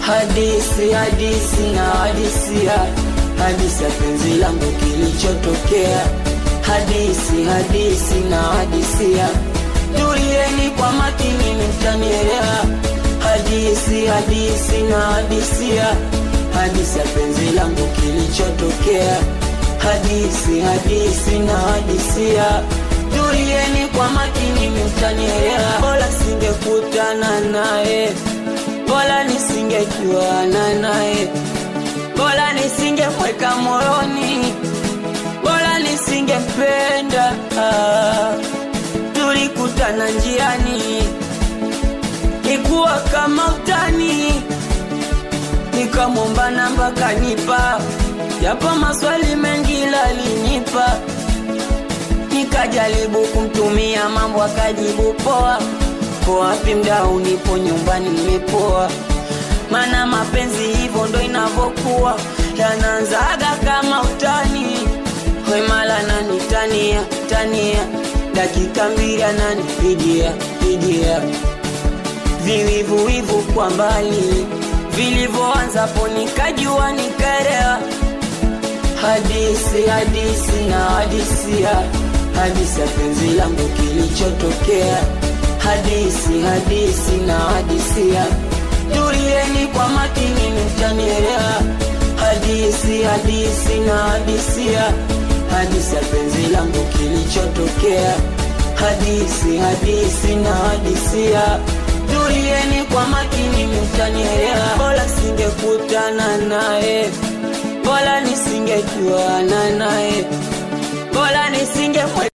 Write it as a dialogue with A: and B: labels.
A: Hadisi, hadisi na hadisia, hadisi ya penzi langu kilichotokea. Hadisi, hadisi na hadisia, tulieni kwa makini, mtanielewa. Hadisi, hadisi na hadisia, hadisi ya penzi langu kilichotokea. Hadisi, hadisi na hadisia, tulieni kwa makini, mtanielewa. Bora singekutana naye bora nisingejuana naye, bora nisingemweka moyoni, bora nisingempenda. Ah, tulikutana njiani, ikuwa kama utani, nikamwomba namba kanipa, japo maswali mengi lalinipa, nikajaribu kumtumia mambo akajibu poa Uko wapi mdau? Nipo nyumbani nimepoa, mana mapenzi hivyo ndo inavyokuwa, yanaanzaga kama utani. Wemala nani tania tania, dakika mbili ananipigia pigia, viwivuwivu kwa mbali vilivyoanza po, nikajua nikaelewa. Hadisi hadisi na hadisia, hadisi ya penzi langu kilichotokea hadisi hadisi na hadisia, tulieni kwa makini, mtanielewa. Hadisi hadisi na hadisia, hadisi ya penzi langu kilichotokea. Hadisi hadisi na hadisia, tulieni kwa makini, mtanielewa. Bora singekutana naye, bora nisingejuana naye, bora nisinge